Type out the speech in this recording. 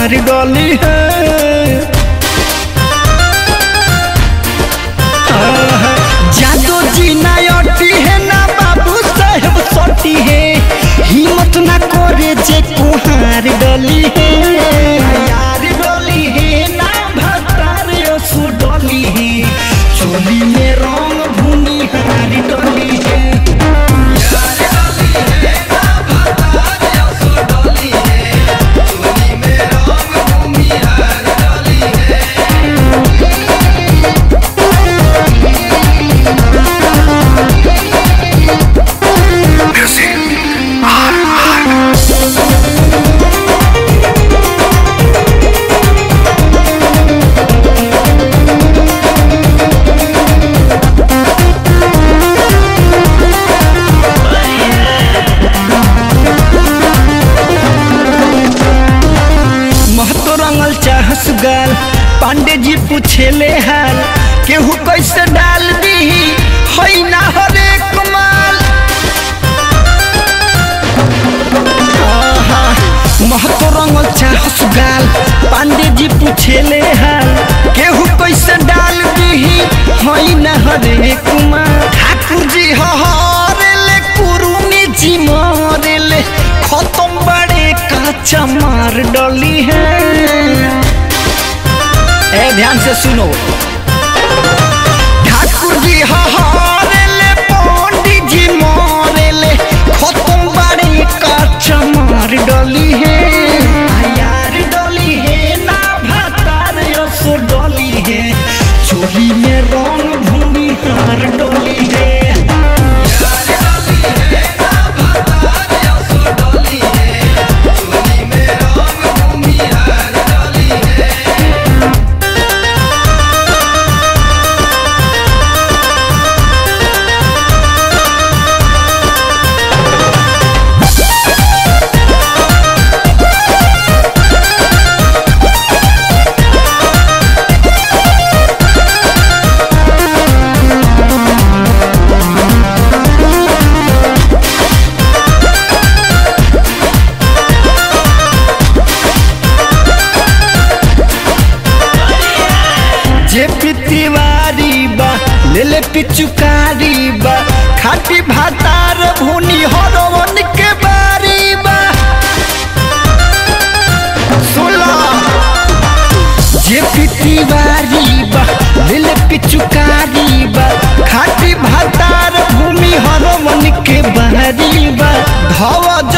कुमार डली है जादो जी ना अटी है ना बाबू साहेब सटी है हिम्मत ना करे जे कुहार डली है यार डली है ना भतार असु डली है चोली में रंग भूमि हार डली है महतो रंगल चाहस गाल पांडे जी पूछेले हाल केहू कैसे डाल दी हई ना हरे कमाल आहा, महतो रंगल चाहस गाल पांडे जी पूछेले हाल केहू कैसे डाल दी हई ना हरे कुमार ठाकुर जी हरेले कुरुमी जी मरेले खत्म बड़े काचा मार डली है ए ध्यान से सुनो ठाकुर जी हरेले पंडित जी मरेले खत्म बड़े काचा मार डली है यार डली है ना भातार यसो डली है चोली में रंग भूमि हार डली है जे पितिवारी बा ले ले पिचुकारी बा खाटी भातार भूनी हरवन के बारी बा सुला जे पितिवारी बा ले ले पिचुकारी बा खाटी भातार भूमि हरवन के बारी बा धव